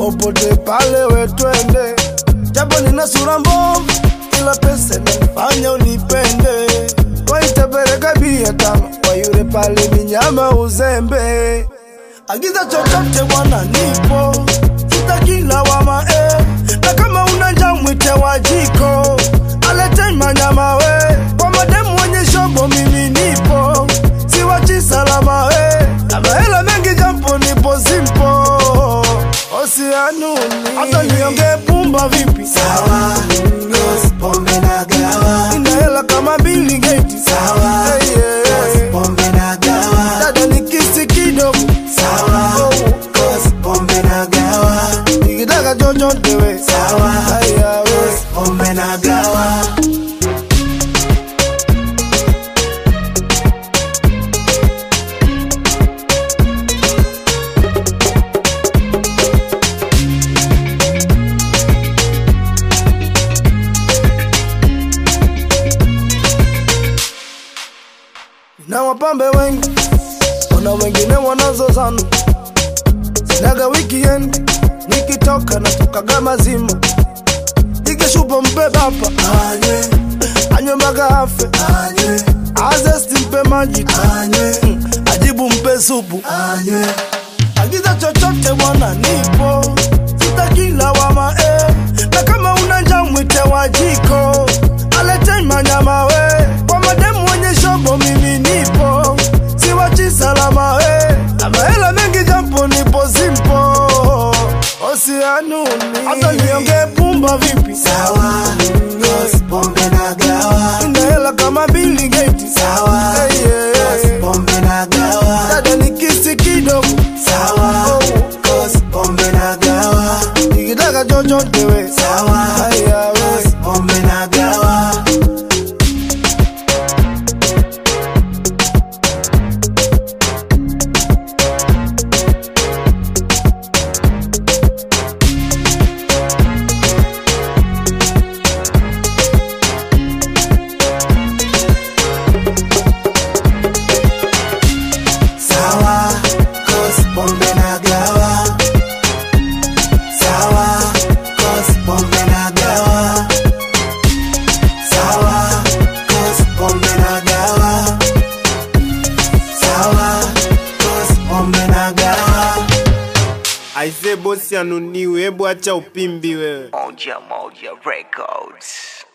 popote pale wetwende, japo nina sura mbovu, ila pesa inanifanya unipende. Waitapeleka bia tama kwa yule pale minyama uzembe, agiza chochote bwana, nipo sitaki lawama eh. na kama una njaa mwite wa jiko alete manyama we kwa mademu wenye shobo, mimi nipo siwachi salama we na mahela mengi jampo nipo simpo osianuni hata nionge pumba vipi Sawa, cause pombe na gawa. ina hela kama Bill Gates Sawa, Hey, yeah, cause yeah. pombe na gawa. dada nikisi kidogo Sawa, cause pombe na gawa. nikitaka chochote we Sawa, haya we cause pombe na gawa. na wapambe wengi, kuna wengine wanazozana. Sinaga weekend, nikitoka natokaga mazima, nikishupa mpe bapa Anywe, anywe mpaka afe, anywe, azesti mpe maji tu, anywe, ajibu mpe supu, anywe. agiza chochote bwana, nipo sitaki lawama eh. na kama una njaa mwite wa jiko alete manyama we kwa mademu wenye shobo, mimi nipo siwachi salama we na mahela mengi jampo nipo simpo osianuni hata nionge pumba vipi Sawa, cause pombe na gawa. ina hela kama Bill Gates Sawa, Hey, yeah, cause yeah. pombe na gawa. dada nikisi kidogo Sawa, cause pombe na gawa. nikitaka chochote we Sawa, haya we cause pombe na gawa. Sawa, cause pombe na gawa. Sawa, cause pombe na gawa. Sawa, cause pombe na gawa. Sawa, cause pombe na gawa. Aise bosi anuniwe, hebu acha upimbi wewe. Moja Moja Records.